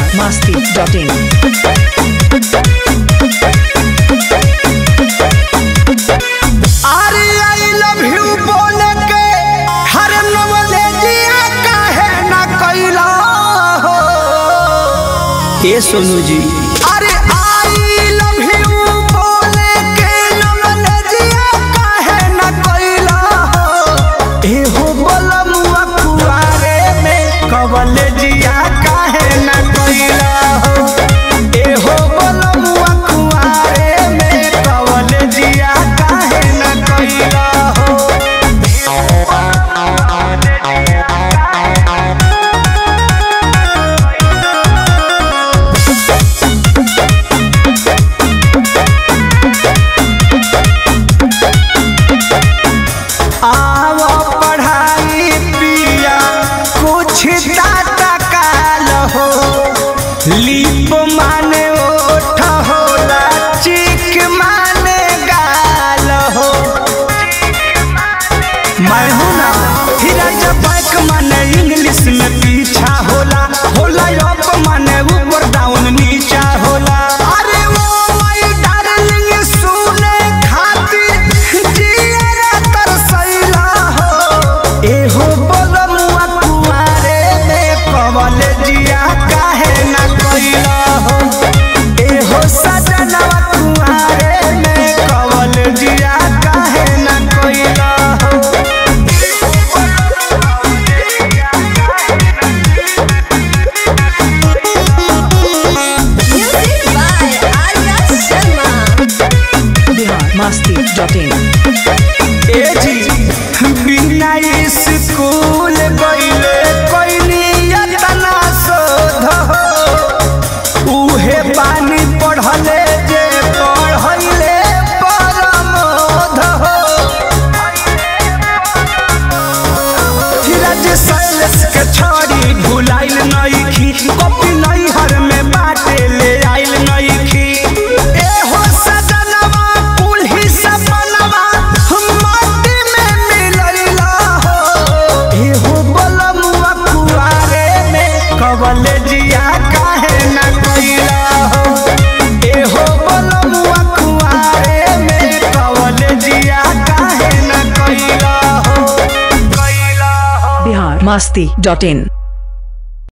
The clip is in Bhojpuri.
biharmasti.in अरे आई लव यू बोल के हर नवलेजिया काहे न कैला हो ए सोनू जी अरे आई लव यू बोल के नवलेजिया काहे न कैला हो ए हो बोलमुआ कुआरे में कवलेजिया काहे न कैला हो ए हो बोलमुआ कुआरे में कवलेजिया काहे न कैला हो आव पढ़ाई पिया कुछ टाटा काल हो लिप माने ओठ होला चिक माने गाल हो मैं हूँ ना फिर जब बैक माने इंग्लिश में पीछा होला होला अप माने ऊपर डाउन नीचा होला अरे वो माय डार्लिंग सुने खातिर जियरा तरसैला हो ए हो बोलमुआ कुआरे में कवल जिया काहे ना कैला हो ए हो सजनवा कुआरे में कवल जिया काहे ना कैला हो Music by Arya Sharma. biharmasti.in ए जी बिना स्कूल गईले कोइनी यतना शोध हो उहे पानी पढ़ले जे पढ़ैले परमोध हो धीरज सैलेश के छोड़ी भुलाइल नइखी कॉपी नैहर में बाटे ले आइल नइखी ए हो सजनवा कुल्ही सपनवा माटी में मिलैला हो ए हो बलमुआ कुआरे में कवले जिया काहे न कैला हो ए हो बलमुआ कुआरे में कवले जिया काहे न कैला हो कैला हो biharmasti.in